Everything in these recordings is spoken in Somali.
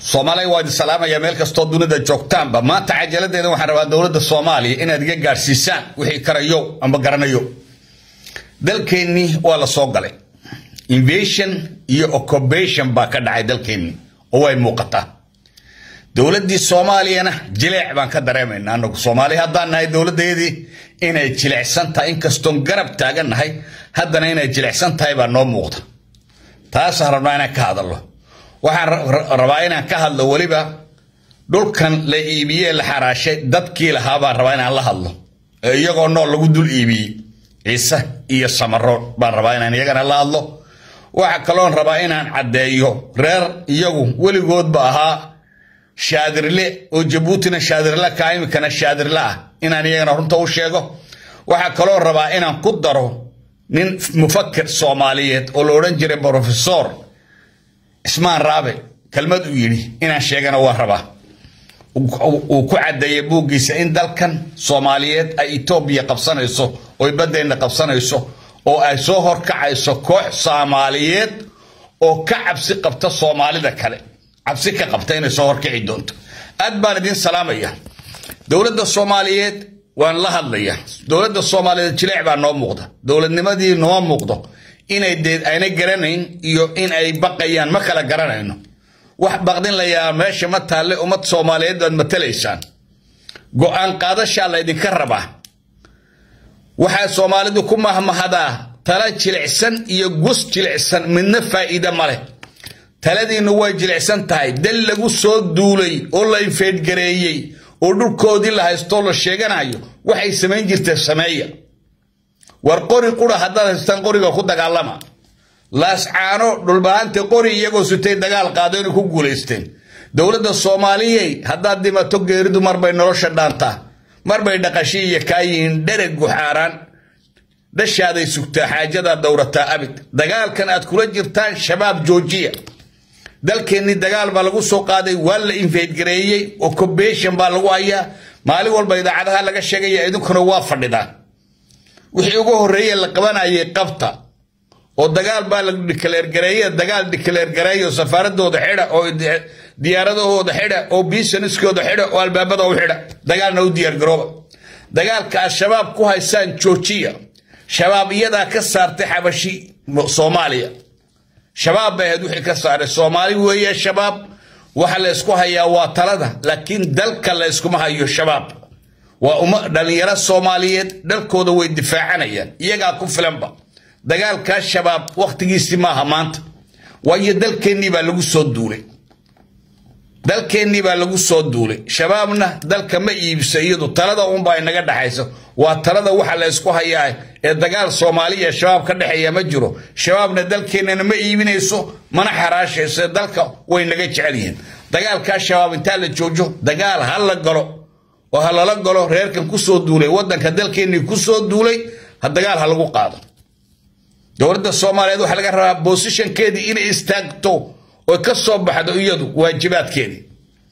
soomaaliya waa idin salaamaya meel kastoo dunida joogtaanba maanta cajaladeeda waxaan rabaa dowladda soomaaliya inaad iga gaadhsiisaan wixii karayo amba garanayo dalkeennii waa la soo galay invasion iyo occupation baa ka dhacay dalkeennii oo way muuqataa dowladdii soomaaliyana jileec baan ka dareemaynaa anagu soomaali haddaan nahay dowladdeedii inay jilecsan tahay inkastoon garab taagan nahay haddana inay jilecsan tahay baa noo muuqda taasaan rabnaa inaan ka hadalno waxaan rabaa inaan ka hadlo weliba dhulkan la iibiyee la xaraashay dadkii lahaa baan rabaa inaan la hadlo ee iyagoo nool lagu dul iibiyey ciise iyo samaro baan rabaa inaan iyagana la hadlo waxa kaloon rabaa inaan caddeeyo reer iyagu weligoodba ahaa shaadirle oo jabuutina shaadirle ka imikana shaadirle ah inaan iyagana runta u sheego waxaa kaloo rabaa inaan ku daro nin mufakir soomaaliyeed oo la odhan jiray brofesor cismaan raabe kelmad uu yidhi inaan sheegana waa rabaa uu ku caddeeyay buuggiisa in dalkan soomaaliyeed ay etoobiya qabsanayso oy baddeenna qabsanayso oo ay soo horkacayso koox soomaaliyeed oo ka cabsi qabta soomaalida kale cabsi ka qabta inay soo horkici doonto aad baan idiin salaamaya dowladda soomaaliyeed waan la hadlaya dowladda soomaaliyeed jileec baa noo muuqda dowladnimadii noo muuqdo inay deed ayna garanayn iyo in ay baqayaan ma kala garanayno wax baqdin layaa meesha ma taalle ummad soomaaliyeed baad matalaysaan go-aan qaadashaa laydinka rabaa waxaa soomaalidu ku mahmahadaa tala jilicsan iyo gus jilicsan midna faa'iide ma leh taladiinnu way jilicsan tahay dal lagu soo duulay oo la infeedgareeyey oo dhulkoodii la haystoo la sheeganayo waxay samayn jirtee sameeya war qori qura haddaad haystaan qoriga ku dagaalama laascaano dhulbahante qori iyagoo sutay dagaal qaado inay ku guulaysteen dowladda soomaaliyey haddaad dhimato geeridu marbay nolosha dhaantaa marbay dhaqashi iyo kaayihiin dhereg guxaaraan dhashaaday sugtaa xaajadaad dowrataa abid dagaalkan aad kula jirtaan shabaab joojiya dalkeennii dagaal baa lagu soo qaaday waa la infeydgareeyey occupation baa lagu hayaa maalin walba idaacadaha laga sheegaya idinkuna waa fadhidaan wixii ugu horreeye la qabanayay qabta oo dagaal baa la dhikaleergareeye dagaal dhikaleergareeyo safaaradooda xidha oo diyaaradahooda xidha oo biisaniskooda xidha oo albaabada u xidha dagaalna u diyaargarooba dagaalka aad shabaab ku haysaan joojiya shabaab iyadaa ka saartay xabashi soomaaliya shabaab bay ahayd wixii ka saaray soomaali weeye shabaab waxa la ysku hayaa waa talada laakiin dalka la yskuma hayo shabaab waa uma dhallinyaro soomaaliyeed dhalkooda way difaacanayaan iyagaa ku filanba dagaalkaa shabaab wakhtigiisii maaha maanta waayo dalkeennii baa lagu soo duulay dalkeennii baa lagu soo duulay shabaabna dalka ma iibisa iyadu talada unbaa inaga dhexaysa waa talada waxa la ysku hayaa ee dagaal soomaaliya shabaab ka dhexeeya ma jiro shabaabna dalkeennana ma iibinayso mana xaraashayso dalka way naga jecel yihiin dagaalkaa shabaab intaa la joojo dagaal ha la galo oo ha lala galo reerkan kusoo duulay wadanka dalkeennii kusoo duulay ha dagaal ha lagu qaado dowladda soomaaliyeed waxaa laga rabaa bosishankeedii inay istaagto oy ka soo baxdo iyadu waajibaadkeedii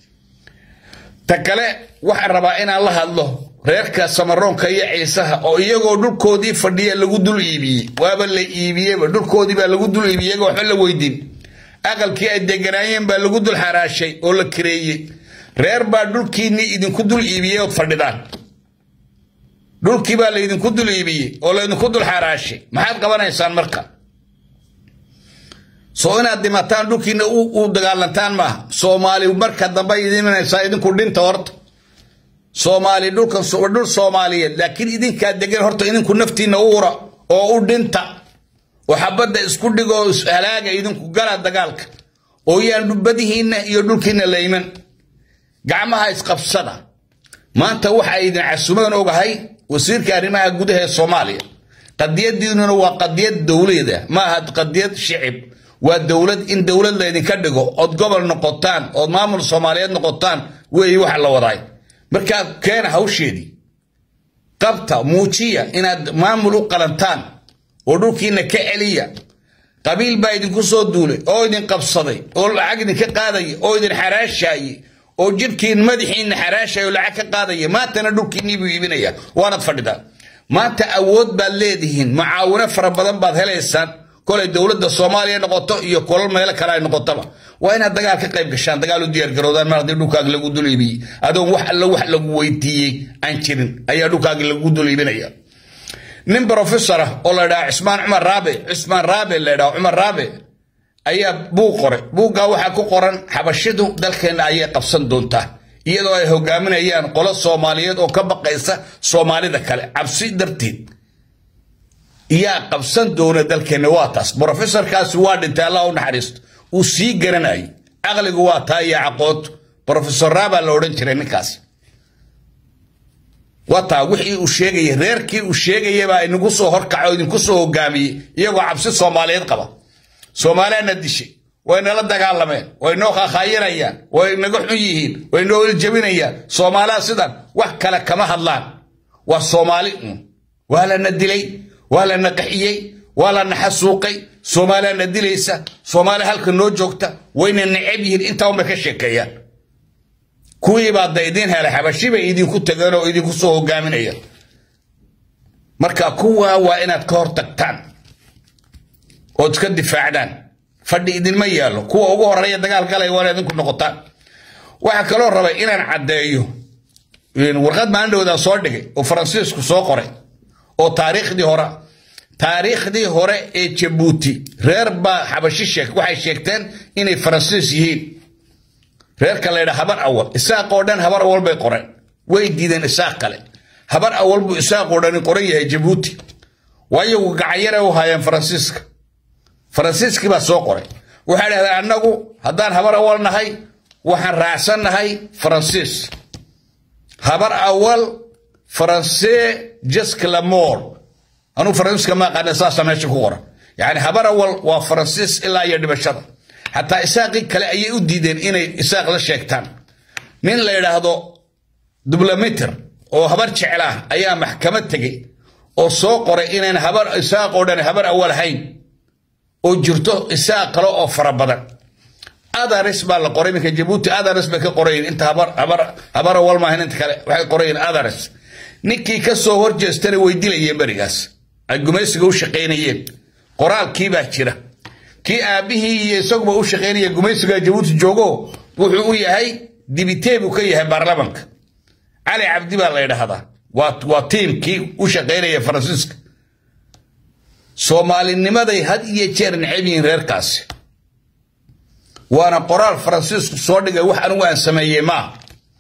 ta kale waxaan rabaa inaan la hadlo reerka samaroonka iyo ciisaha oo iyagoo dhulkoodii fadhiya lagu dul iibiyey waaba la iibiyeyba dhulkoodii baa lagu dul iibiyey iyagoo waxba la weydiin aqalkii ay deganaayeen baa lagu dul xaraashay oo la kareeyey reer baa dhulkiinnii idinku dul iibiyey ood fadhidaan dhulkii baa laydinku dul iibiyey oo laydinku dul xaraashay maxaad qabanaysaan marka soo inaad dhimataan dhulkiina u dagaalantaan maaha soomaali marka dambe idiminaysaa idinku dhinta horta soomaali dhulkan dhul soomaaliyeed laakiin idinkaa degan horta idinku naftiina u ura oo u dhinta oo xabadda isku dhigoo halaaga idinku gala dagaalka oo yaan badihiinna iyo dhulkiina layman gacmaha isqabsada maanta waxa idin casumaan ogahay wasiirka arrimaha gudaha ee soomaaliya qadiyadiinuna waa qadiyad dowlada ma aha qadiyad shicib waa dowlad in dowlad laydinka dhigo ood gobol noqotaan ood maamul soomaaliyeed noqotaan weeye waxa la wadaay markaa keena hawsheedii qabta muujiya inaad maamul u qalantaan oo dhulkiina ka celiya qabiil baa idinku soo duulay oo idin qabsaday oo lacag idinka qaadaya oo idin xaraashaaye oo jidhkiin madaxiinna xaraashaya oo lacag ka qaadaya maantana dhulkiinnii buu iibinaya waanaad fadhidaan maanta awood baad leedihiin mucaawino fara badan baad helaysaan kolay dowladda soomaaliya noqoto iyo kolal meelo kale ay noqotaba waa inaad dagaal ka qayb gashaan dagaal u diyaargaroodaan mar haddii dhulkaaga lagu dul iibiyey adoon wax alla wax lagu weydiiyey aan jirin ayaa dhulkaaga lagu dul iibinaya nin brofesor ah oo la dhaha cismaan cumar raabe cismaan raabe la dhaha cumar raabe ayaa buug qoray buuggaa waxaa ku qoran xabashidu dalkeenna ayay qabsan doontaa iyadoo ay hogaaminayaan qolo soomaaliyeed oo ka baqaysa soomaalida kale cabsi darteed yaa qabsan doona dalkeenna waa taas brofesorkaasi waa dhintay allah u naxariisto uu sii garanayay caqligu waa taa iyo caqood brofesor raabaa la odhan jiray ninkaas waa taa wixii uu sheegayay reerkii uu sheegayabaa inagu soo horkaco idinku soo hogaamiyey iyagoo cabsi soomaaliyeed qaba soomaaliyaana dishay way nala dagaalameen way noo khakhaayirayaan way naga xun yihiin way noo iljabinayaan soomaaliya sidan wax kale kama hadlaan waa soomaali un waa lana dilay waa lana qaxiyey waa lana xasuuqay soomaaliya na dilaysa soomaaliya halka noo joogta wayna necab yihiin intaa unbay ka sheekeeyaan kuwii baa da idiin helay xabashi bay idinku tageen oo idinku soo hogaaminaya marka kuwaa waa inaad ka hor tagtaan ood iska difaacdaan fadhi idinma yaallo kuwa ugu horeeya dagaal galaya waa idinku noqotaan waxaa kaloo rabay inaan caddeeyo warqad maalin dhowdaan soo dhigay oo faransiisku soo qoray oo taariikhdii hore taariikhdii hore ee jabuuti reer baa xabashi sheeg waxay sheegteen inay faransiis yihiin reerka la ydhaa habar awal isaaq oo dhan habar awal bay qoreen way diideen isaaq kale habar awal buu isaaq oo dhani qoran yahay jabuuti waayagu gacanyare u haayeen faransiiska faransiiskii baa soo qoray waxay dhahdeen annagu haddaan habar awal nahay waxaan raacsan nahay faransiis habar awal faransee jasklamor anuu faransiiska ma aqaana saasa meesha ku qoran yani habar awal waa faransiis ilaa iyo dhibashada xataa isaaqii kale ayay u diideen inay isaaq la sheegtaan nin la yidhaahdo dublometer oo habar jecel ah ayaa maxkamad tegey oo soo qoray inayn habar isaaq oo dhan habar awal ahayn oo jirto isaaq kale oo fara badan adaris baa la qoray iminka jabuuti adaris bay ka qorayin inta habar habar habar awal maahan inta kale waxay qorayin adaris ninkii ka soo horjeestana way dilayeen berigaas ay gumaysiga u shaqaynayeen qoraalkii baa jira kii aabbihii iyo isaguba u shaqaynaya gumaysiga jabuuti joogo wuxuu u yahay dibitee buu ka yahay baarlamanka cali cabdi baa la yidhaahdaa waa tiimkii u shaqaynaya faransiiska soomaalinimaday had iyo jeer necab yihiin reerkaasi waana qoraal faransiisku soo dhigay wax anigu aan sameeyey maaha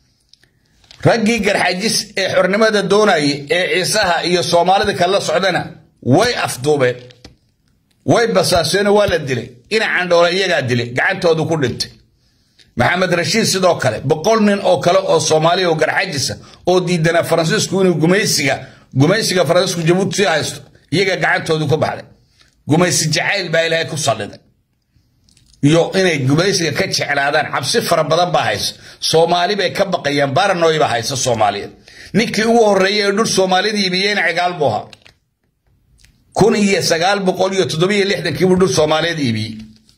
raggii garxajis ee xornimada doonayay ee ciisaha iyo soomaalida kala socdana way afduubeen way basaaseenoo waa la dilay ina candhoole iyagaa dilay gacantoodu ku dhintay maxamed rashiid sidoo kale boqol nin oo kale oo soomaaliya oo garxajisa oo diidanaa faransiisku inuu gumaysiga gumaysiga faransiisku jabuuti sii haysto iyaga gacantoodu ku baxday gumaysi jacayl baa ilaahay ku salliday iyo inay gumaysiga ka jeclaadaan cabsi fara badan baa haysa soomaali bay ka baqayaan baranoy baa haysa soomaaliyeed ninkii ugu horreeyey ee dhul soomaalida iibiyeyna cigaal buu ahaa kun iyo sagaal boqol iyo toddobiyo lixdankii buu dhul soomaaliyeed iibiyey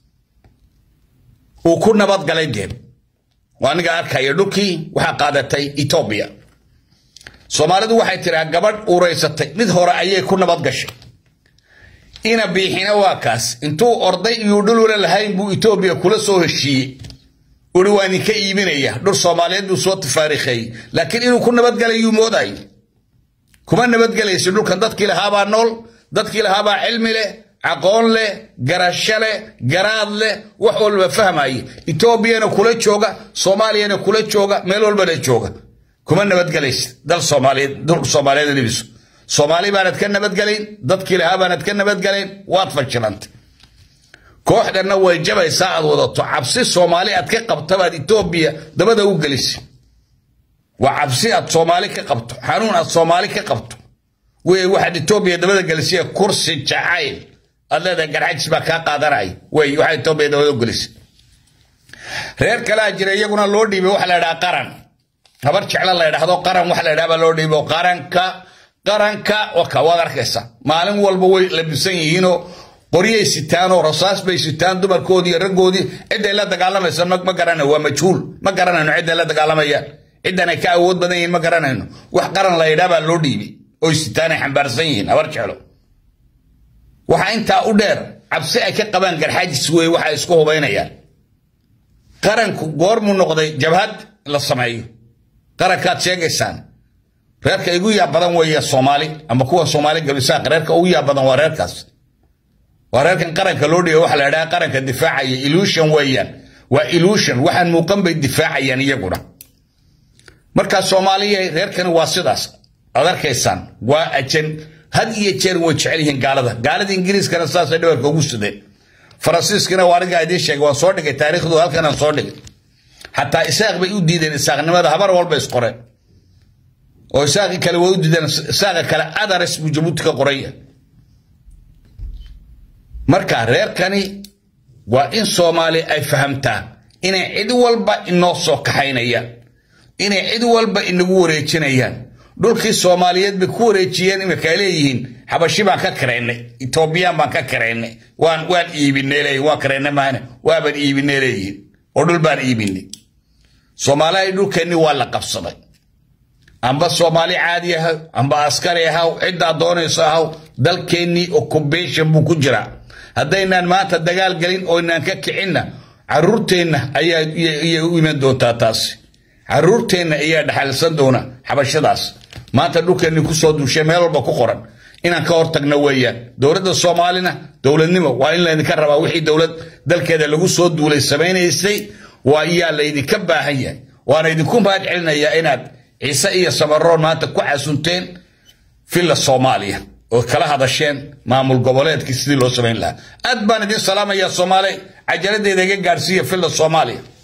uu ku nabadgalay deeb waa aniga arkaya dhulkii waxaa qaadatay etoobiya soomaalidu waxay tiraa gabadh uuraysatay mid hore ayay ku nabad gashay ina biixina waa kaas intuu orday iyuu dhul wala lahayn buu etoobiya kula soo heshiiyey uri waa idinka iibinaya dhul soomaaliyeed buu soo tafaariikheeyey laakiin inuu ku nabadgalayuu mooday kuma nabadgelaysa dhulkan dadkii lahaabaa nool dadkii lahaabaa cilmi leh aqoon leh garasho leh garaad leh wax walba fahmaya etoobiyana kula jooga soomaaliyana kula jooga meel walbana jooga kuma nabadgelaysa dal soomaaliyeed dul soomaaliyeed libiso soomaali baanad ka nabadgelayn dadkii lahaa baanad ka nabadgelayn waad fashilantay kooxdanna way jabaysaa aad wadato cabsi soomaali aad ka qabta baad etoobiya dabada u gelisay waa cabsi aad soomaali ka qabto xanuun aad soomaali ka qabto wey waxaad etoobiya dabada gelisay kursi jacayl aad leedahay garxajis baa kaa qaadanaya wey waxaad etoobiya dabada u gelisay reer kalaa jira iyaguna loo dhiibay waxa la ydhaha qaran habar jecla la ydhahdo qaran waxa la ydhaha baa loo dhiibo qaranka qaranka waka waad arkaysa maalin walba way labisan yihiinoo qoryay sitaanoo rasaas bay sitaan dumarkoodii iyo raggoodii cidday la dagaalamaysa ma garanayno waa majhuul ma garanayno cidday la dagaalamayaan ciddan ay ka awood badan yihiin ma garanayno wax qaran la yidhaa baa loo dhiibay oy sitaan ay xambaarsan yihiin habar jeclo waxaa intaa u dheer cabsi ay ka qabaan garxaajis weeye waxay isku hubaynayaan qaranku goormuu noqday jabhad la sameeyo qarankaad sheegaysaan reerka igu yaa badan weeye soomaali ama kuwa soomaali gabisaaq reerka ugu yaa badan waa reerkaas waa reerkan qaranka loo dhiga waxa la idhaha qaranka difaacaya illusion weeyaan waa illusion waxaan muuqan bay difaacayaan iyaguna markaa soomaaliya reerkani waa sidaas aad arkaysaan waa ajan had iyo jeer way jecel yihiin gaalada gaalada ingiriiskana saasay dhabarka ugu sudeen faransiiskana waa anigaa idiin sheegay waan soo dhigay taariikhdu halkanaan soo dhigay xataa isaaq bay u diideen isaaqnimada habar walba isqoreen oo isaaqi kale way u diideen isaaqa kale adares buu jabuuti ka qoraya marka reerkani waa in soomaali ay fahamtaa inay cid walba inoo soo kaxaynayaan inay cid walba inagu wareejinayaan dhulkii soomaaliyeed bay ku wareejiyeen imika ay leeyihiin xabashi baan ka karaynay etoobiyaan baan ka karaynay waan waan iibinay leeyihin waan karaynay maana waabaan iibinay leeyihin oo dhul baan iibinay soomaalihay dhulkeenni waa la qabsaday amba soomaali caadi ahaw amba askari ahaw ciddaa doonayso ahaw dalkeennii occupation buu ku jiraa haddaynaan maanta dagaal gelin oo inaan ka kicinna caruurteenna ayaa u iman doontaa taasi caruurteenna ayaa dhaxalsan doona xabashadaas maanta dhulkeenni kusoo duushay meel walba ku qoran inaan ka hortagno weeyaan dowladda soomaalina dowladnimo waa in laydinka rabaa wixii dowlad dalkeeda lagu soo duulay samaynaysay waa iyaa laydinka baahan yahay waana idinku mahad celinayaa inaad ciise iyo samaroon maanta ku xasunteen villa soomaaliya oo kala hadasheen maamul goboleedkii sidii loo samayn lahaa aad baan idin salaamayaa soomaali cajaladeeda iga gaadhsiiya villa soomaaliya